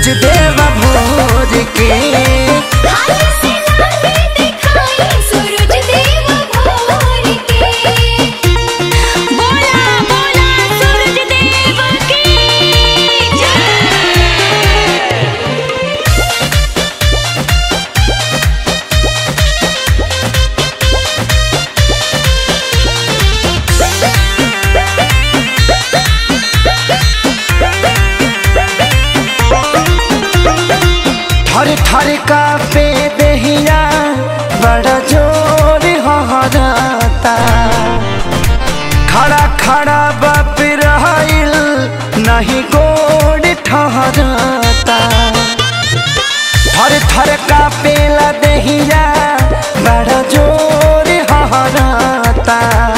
सूरज देव भोर के हाल से लाले दिखाई सूरज देव भोर के बोला बोला सूरज देव की जय थर थर का पे दहिया बड़ा जोर हहराता खड़ा खड़ा बाप रहिल नहीं गोड़ ठहराता थर थर का पेला दहिया बड़ा जोर हहराता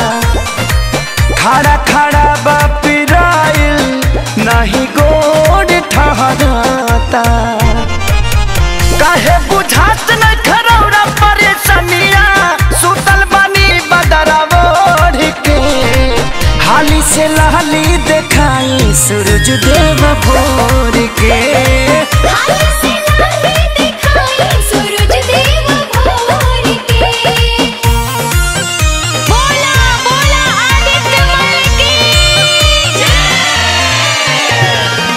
खड़ा खड़ा बाप रहिल नहीं गोड़ ठहराता काहे बुझात न खरौरा परेशानिया सुतल बानी बदरा ओढ़ के हाली से लहली देखाई सूरज देव भोर के हाल से लाले दिखाई सूरज देव भोर के बोला बोला आदित्य मल की जय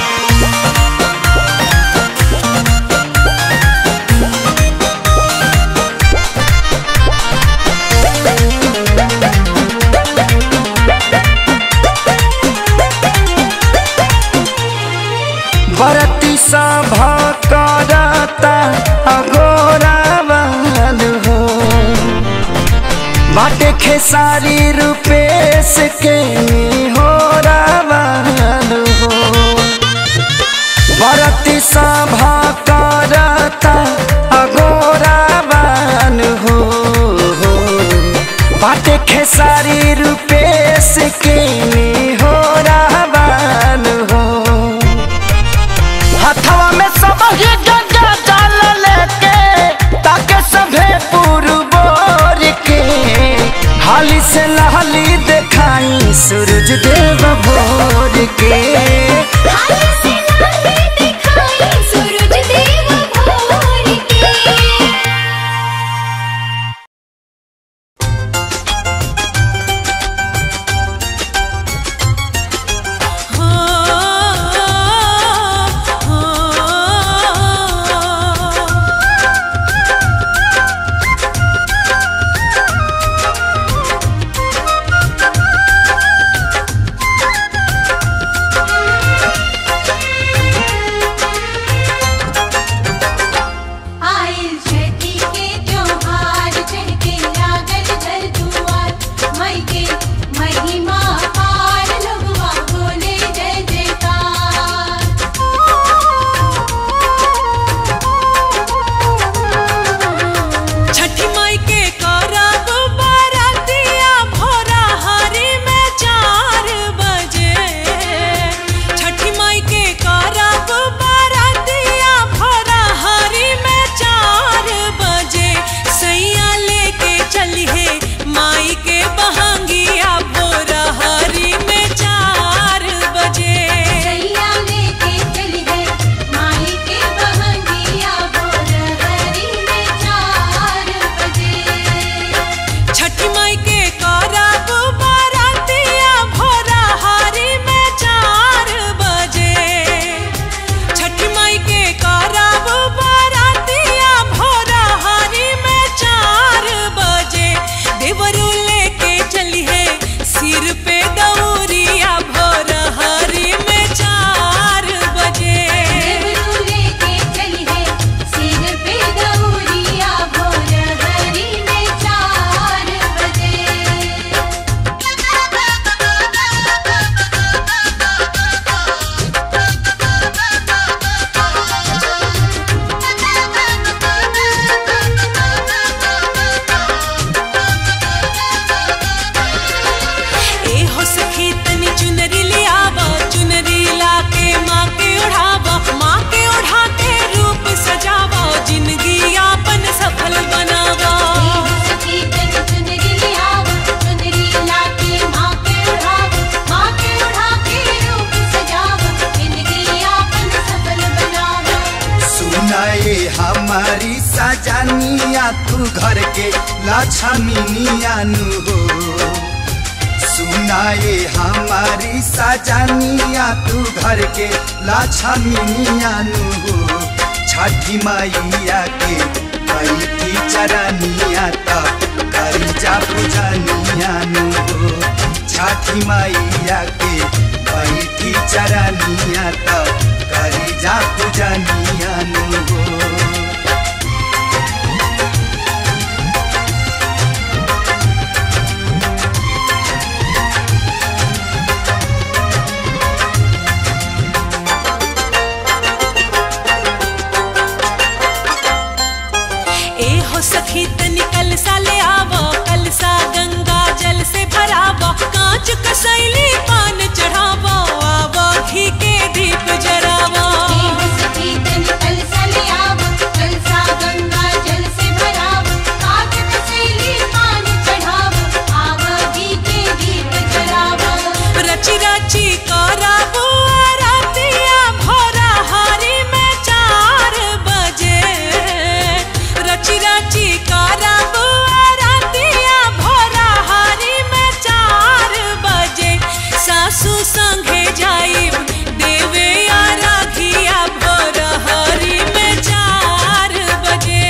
बरती सभा करता अगोरा बन हो बाटे खेसारी रूपेश के हो रावण हो बरती सभा करता अगोरा बन हो बाटे खेसारी रूपेश के हो रावण हो हथवा में सब ही गंगा डाल लेके ताके सभे पुरबोर के हाली से लहली देखाई सूरज देव भोर के हाल से लाले दिखाई सूरज देव भोर के हो तू घर के लक्ष्मीनिया नु हो सुनाए हमारी सजनिया तू घर के लक्ष्मीनिया नु हो छठी मैया के बैठी चरनिया त करी जा पूजनिया नु हो छठी मैया के बैठी चरनिया त करी जा पूजनिया नु हो ए हो सखी तनी कल सा ले आवो कल सा गंगा जल से भरावो कांच कसैली पान चढ़ावो आवो घी के दीप जरावो रची रची कराबो रातिया भोरा हारी में चार बजे रची रची कराबो रातिया भोरा हारी में चार बजे सासू संगे जाई देवे या राखिया भोर हारी में चार बजे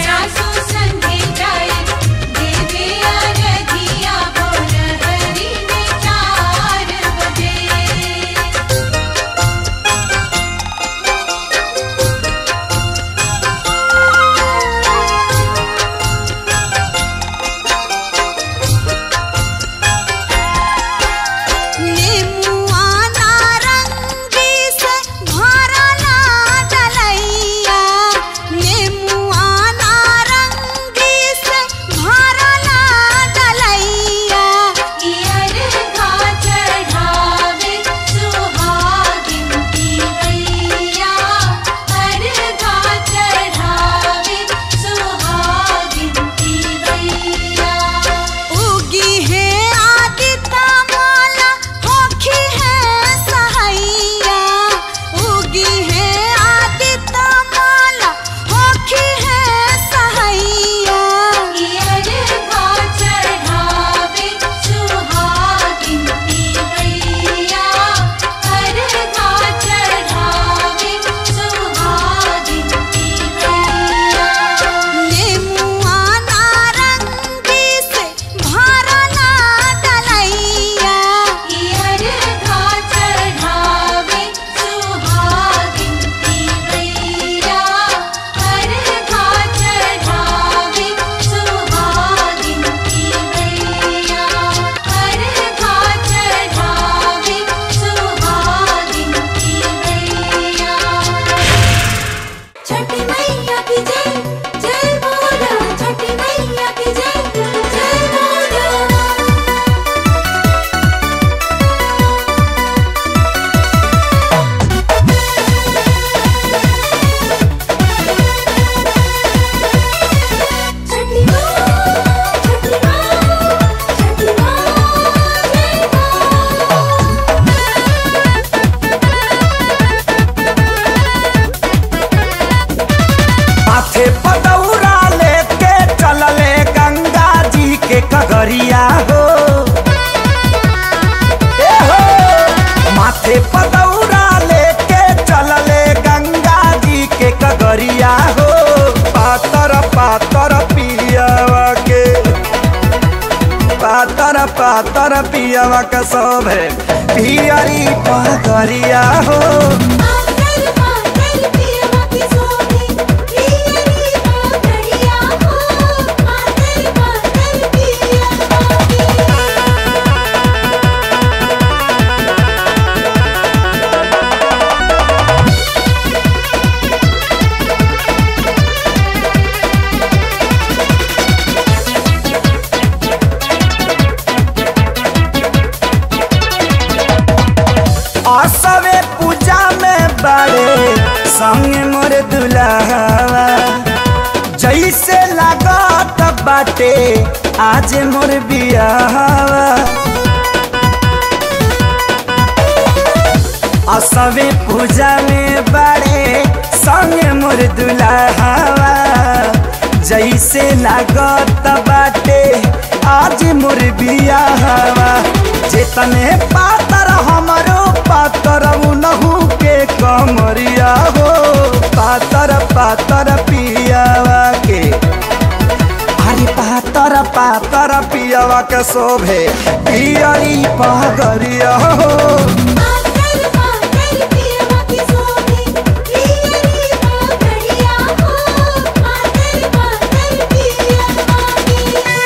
नेमुआ नारंगी से भरला डलैया नेमुआ नारंगी से भरला डलैया ईयर का चढ़ावे सुहागिन की गैया हर का चढ़ावे सुहागिन की गैया उगी है आदिता माला होखी है सहैया उगी है आदिता माला होखी है सहैया ईयर का चढ़ावे सुहागिन की गैया हर का चढ़ावे सुहागिन की गैया नेमुआ नारंगी से भरला डलैया ईयर का चढ़ावे सुहागिन की गैया हर का चढ़ावे सुहागिन की गैया हर का चढ़ावे सुहागिन की गैया छठी मैया की जय जय बोलो छठी मैया की जय जय बोलो छठी माँ छठी माँ छठी माँ जय माथे पदौरा लेके चलले गंगा जी के कगरिया हो ए हो माथे पदौरा लेके चलले गंगा जी के कगरिया हो पातर पातर पियावा के पातर पातर पियावा के सब है पियरी पगरिया हो पागल पागल पियवा की सोनी पियरी पागड़िया हो पागल पागल पियवा की असवे पूजा में बड़े संग मोर दुल्हवा जैसे लागत बाटे आज मोर बियाहवा असवे पूजा में बड़े संग मोर दुल्हवा जैसे लागत बाटे आज मोर बियाहवा जेतने पातर हमरो पातर उनहु के कमरिया हो पातर पातर पियावा के अरे पातर पातर पियावा के शोभे पियरी पगरिया हो पातर पातर पियवा की सोभे पियरी पागड़िया हो पातर पातर पियवा की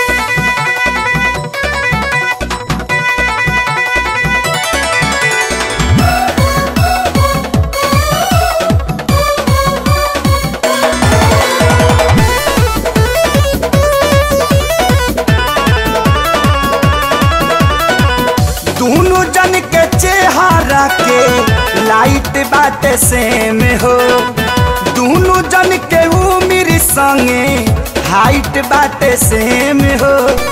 दोनों जन के चेहरा के लाइट बाटे सेम हो दोनों जन के उम्र संगे हाइट बाटे सेम हो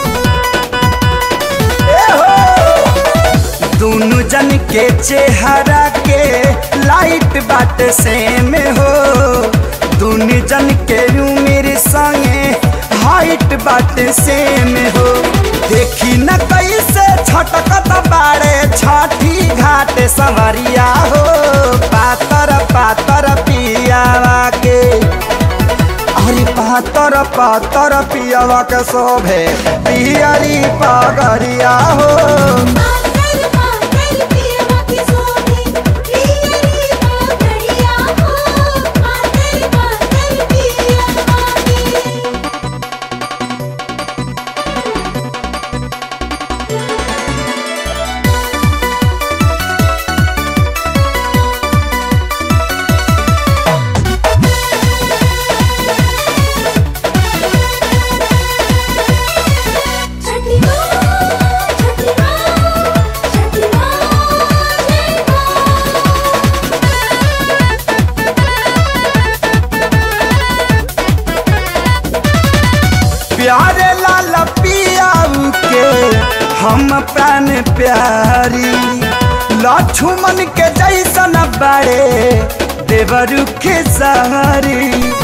ए हो दोनों जन के चेहरा के लाइट बाटे सेम हो दोनों जन के उम्र संगे हाइट बाटे सेम हो देखी न कैसे छटकत बाड़े छठी घाट सवरिया हो पातर पातर पियावा के अरे पातर पातर पियावा के शोभे पियरी पगरिया हो पातर पातर पियवा की सोभे पियरी पागड़िया हो पातर पातर पियवा की छठी माँ छठी माँ छठी माँ जय प्यारे लाल पियाऊ के हम प्राण प्यारी लक्ष्मण के जैसन बड़े देवरु के सहारी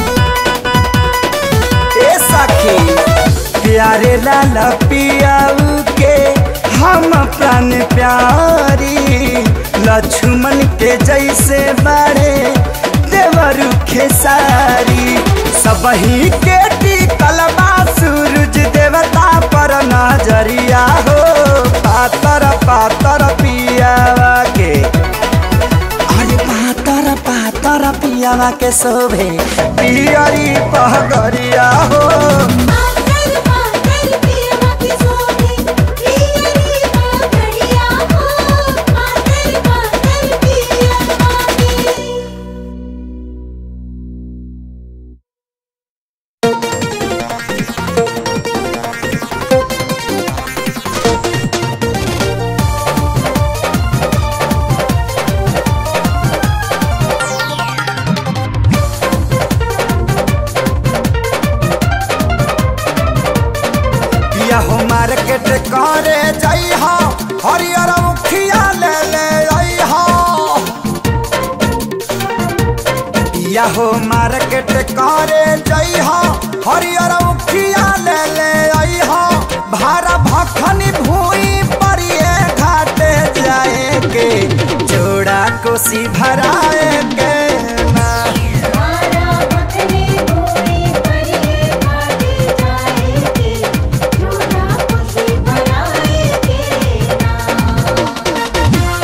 ए सखी प्यारे लाल पियाऊ के हम प्राण प्यारी लक्ष्मण के जैसे बड़े देवरु खेसारी सबही के टिकल बा सूरज देवता पर नजरिया हो पातर पातर पियावा के अरे पातर पातर पियावा के शोभे पियरी पहगरिया हो पातर पातर पियवा की सोभे पियरी पागड़िया हो पातर पातर पियवा की पिया हो मार्केट करे जाई हो हरियर मुखिया ले ले आई हो पिया हो मार्केट करे जाई हो हरियर मुखिया ले ले आई हो भारा भखनी भूई परिए घाटे जाए के जोड़ा कोसी भराए के ना मारा मखनी भूमि परिए घाटे जाएगी जोड़ा खुशी बनाएगी ना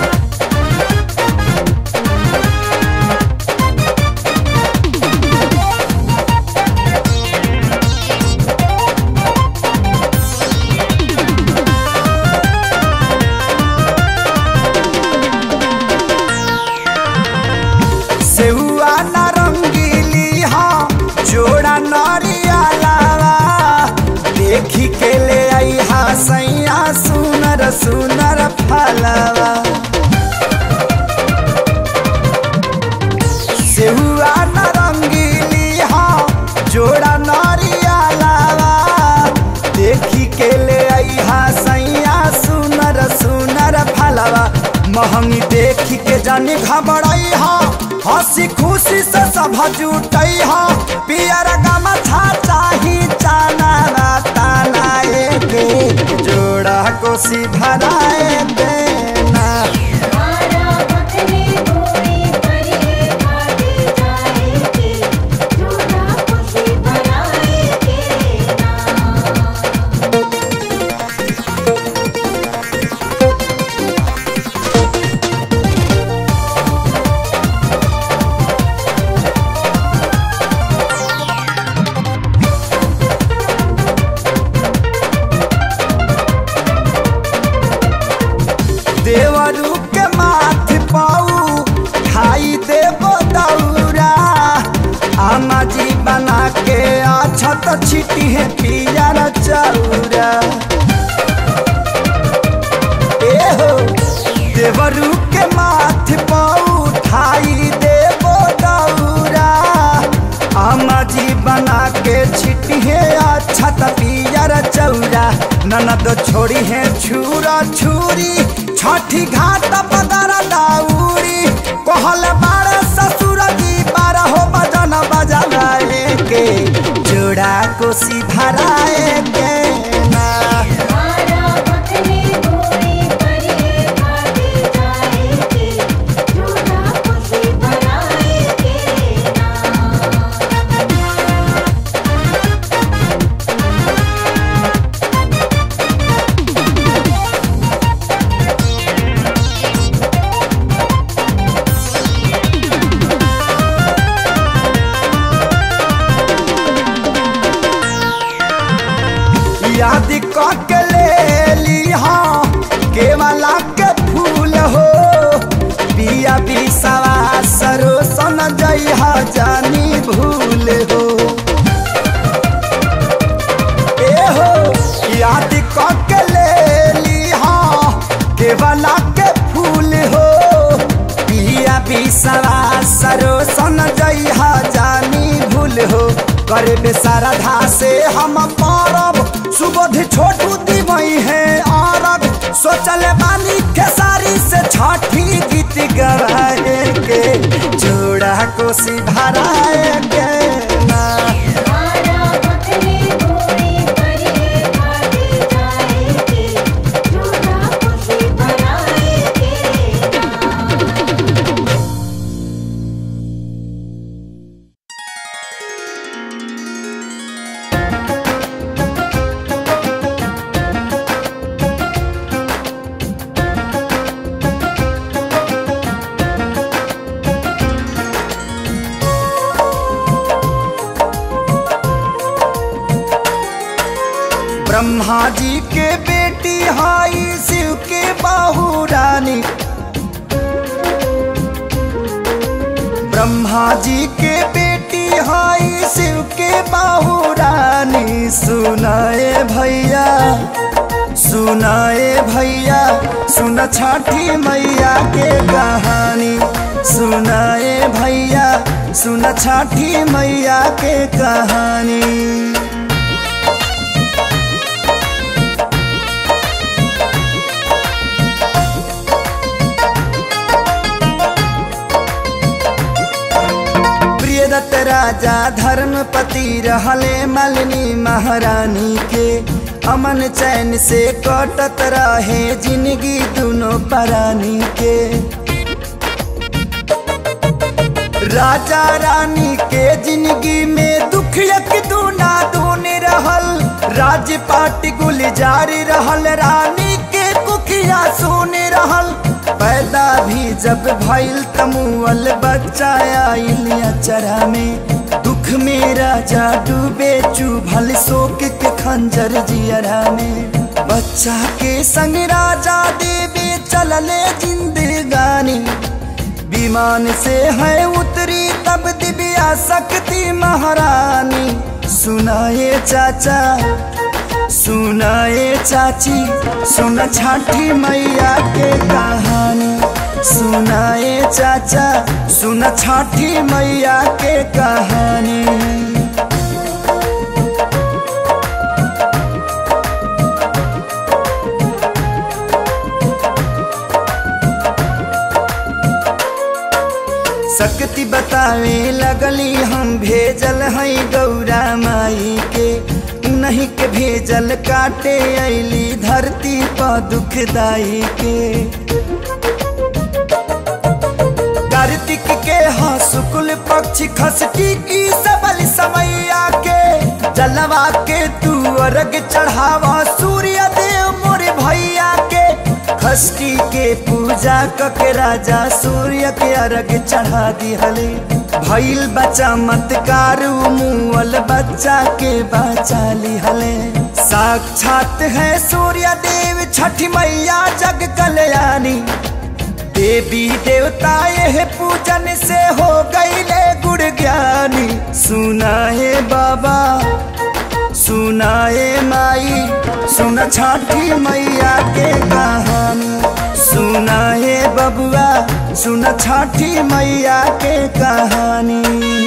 सेहुआ नारंगीली हाँ जोड़ा नरिया लावा देखी के ले आई हा सैया सुनर सुनर फलवा सेहुआ नारंगीली हाँ जोड़ा नरिया लावा देखी के ले आई हा सैया सुनर सुनर फलवा महंगी देखी के जानी घबराई हा हंसी खुशी से सब जुटई हो पियर गमछा चाही चाना ताना के जोड़ा कोसी भराए देना मारा बकरे गोरी परिए घाटे जाएगी जोड़ा खुशी बनाएगी ना देवरू के माथ पाऊ खाई देबो दौरा आमा जी बना के अछत छिटी है पियर चौरा ए हो देवरू के माथ पाऊ खाई देबो दौरा आमा जी बना के छिटी है अछत पियर चौरा ननद छोड़ी है छुरा छुरी छठी घाट पदर दाउरी कहल बार ससुर जी बार हो बजन बजाए के जोड़ा कोसी भराए के ना मारा बकरे गोरी परिए घाटे जाएगी जोड़ा खुशी बनाएगी ना याद के ले ली हाँ केवला के फूल हो पिया बिसवा सरो सन जई जानी भूल हो ए हो याद के ले ली हाँ केवला के फूल हो पिया बिसवा सरो सन जई जानी भूल हो करे बेसारधा से हम पारब सुबोध छोटू दीवई है आरब सोचल बानी खेसारी से छठी गीत गवाए के जोड़ा कोसी भराए के ना मारा बकरे गोरी परिए घाटे जाएगी जोड़ा खुशी बनाएगी ना ब्रह्मा जी के बेटी हाई शिव के बाहू रानी ब्रह्मा जी के बेटी हाई शिव के बाहू रानी सुनाए भैया सुनाए भैया सुन छठी मैया के कहानी सुनाए भैया सुन छठी मैया के कहानी प्रियदत्त राजा धर्मपति रहले मलिनी महारानी के अमन चैन से कटत रहे जिंदगी दोनों परानी के राजा रानी के जिंदगी में दुख यक दूना दून रहल राजपाट गुलजार रहल रानी के कुखिया सुन रहल पैदा भी जब भइल तमुअल बच्चा आइल अचरा में दुख में राजा डूबे चुभल शोक के खंजर जियरा में बच्चा के संग राजा देवे चलले जिंदगानी विमान से है उतरी तब दिव्या शक्ति महारानी सुनाए चाचा सुनाए चाची सुन छठी मैया के कहानी सुनाए चाचा सुन छठी मैया के कहानी शक्ति रीति बतावे लगली हम भेजल हई गौरा माई के नहीं के भेजल काटे ऐली धरती पर दुखदाई के कार्तिक के हाँ शुक्ल पक्ष खसटी की सबल समैया के जलवा के तू अर्घ चढ़ावा सूर्य देव मोरे भैया के खष्टी के पूजा कके राजा सूर्य के अर्घ चढ़ा दिहले भइल बच्चा मतकार मुअल बच्चा के बचा लिहले साक्षात है सूर्य देव छठी मैया जग कल्याणी देवी देवता यह पूजन से हो गईले गुड़ ज्ञानी सुनाए बाबा सुनाए माई सुन छठी मैया के कहानी सुनाए बबुआ सुन छठी मैया के कहानी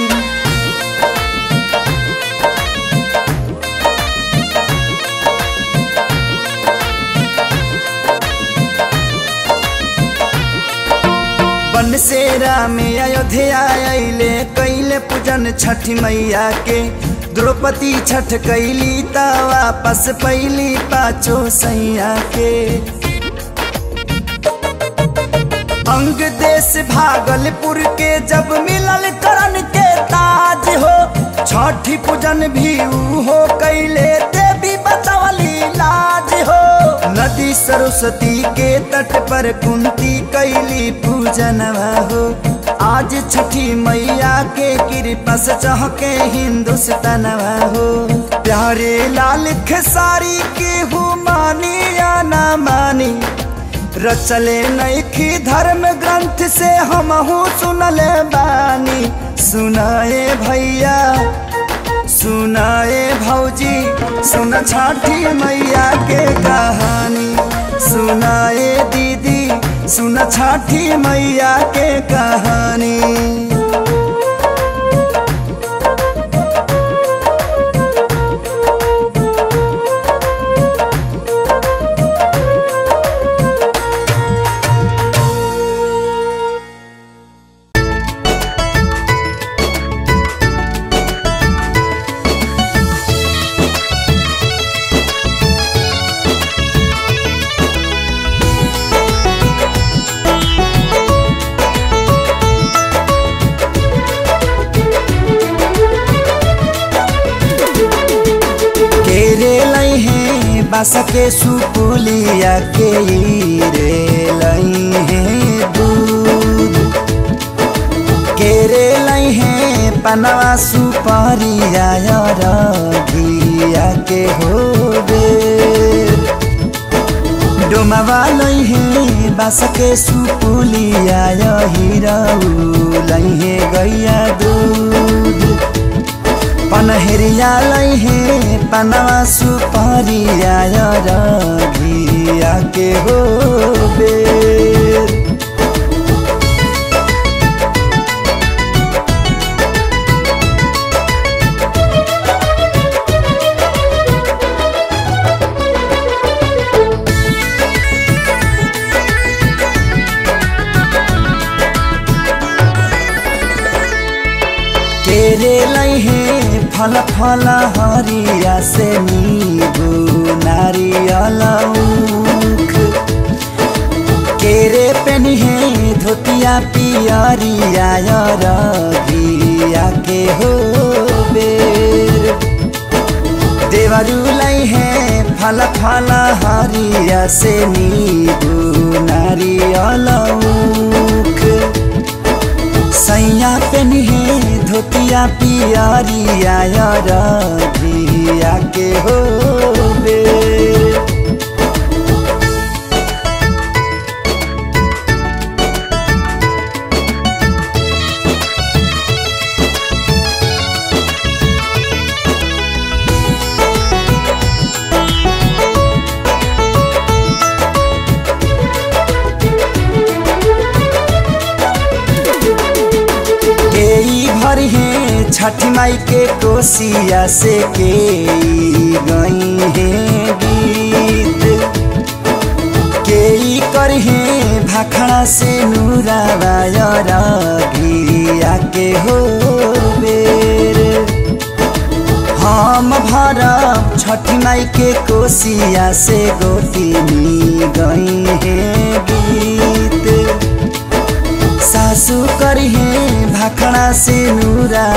बनसेरा में अयोध्या अले कैले पूजन छठ मैया के द्रौपदी छठ कैली त वापस पैली पाचो सैया के अंग देश भागलपुर के जब मिलल करण के ताज हो छठी पूजन भी ऊ हो कैले देवी बचवली लाज हो नदी सरस्वती के तट पर कुंती कैली पूजनवा हो आज छठी मैया के कृपा से चहके हिंदुस्तानवा हो प्यारे लाल खेसारी के हु मानी या ना मानी रचले नैखी धर्म ग्रंथ से हम सुनले बानी सुनाए भैया सुनाए भौजी सुन छठी मैया के कहानी सुनाए दीदी सुन छठी मैया के कहानी केरे लई है बस के सुपुलिया के रे लई है दूध केरे लई है पनवा सुपारिया रघिया के हो डोमावा लई है बस के सुपुलिया हिरऊ लई है गैया दूध पनहरिया लई है पनवा सुपारिया रघिया के हो बेर केरे लई है फल फल हरिया से नीबू नारियल उख केरे पेनी है धोतिया पियरिया रघिया के हो बेर देवरू लई है फल फल हरिया से नीबू नारियल उख सैया पेनी है धोतिया पियरिया रघिया के हो बेर केई भर है छठ माई के कोसिया से के गई है गीत केई कर है भाखड़ा से नूरावाया रघिया छठ माई के कोसिया से गोटी नी गई है गीत सासू करी है भाखड़ा से नूरा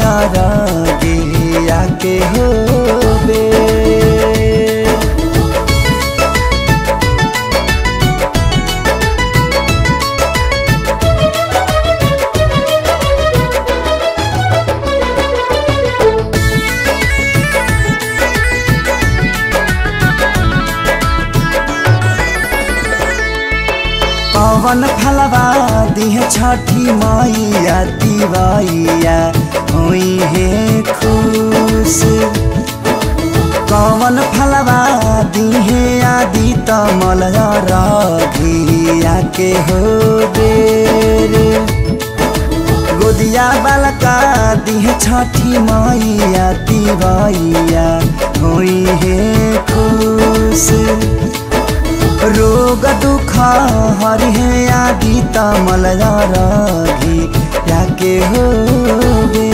गे आके हो बे पवन फलवा दिह छठी मैया दिवैया हुई है खुश कवन फलवा दिहे आदि तमल रघिया के हो बेर गोदिया बालका दिह छठी मैया दिवैया हुई है खुश रोग दुख हरि है आदि तमल रघी याके हो बे